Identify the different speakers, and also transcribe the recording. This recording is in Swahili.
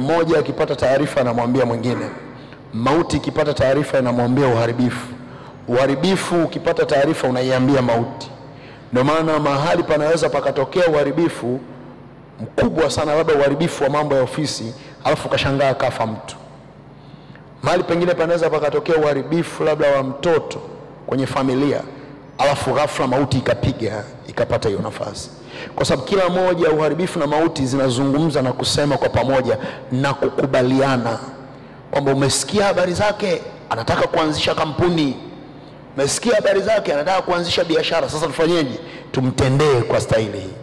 Speaker 1: mmoja akipata taarifa anamwambia mwingine, mauti ikipata taarifa inamwambia uharibifu, uharibifu ukipata taarifa unaiambia mauti. Ndio maana mahali panaweza pakatokea uharibifu mkubwa sana, labda uharibifu wa mambo ya ofisi, alafu ukashangaa kafa mtu. Mahali pengine panaweza pakatokea uharibifu labda wa mtoto kwenye familia, alafu ghafla mauti ikapiga ikapata hiyo nafasi, kwa sababu kila moja uharibifu na mauti zinazungumza na kusema kwa pamoja na kukubaliana kwamba umesikia habari zake, anataka kuanzisha kampuni, umesikia habari zake, anataka kuanzisha biashara. Sasa tufanyeje? Tumtendee kwa staili hii.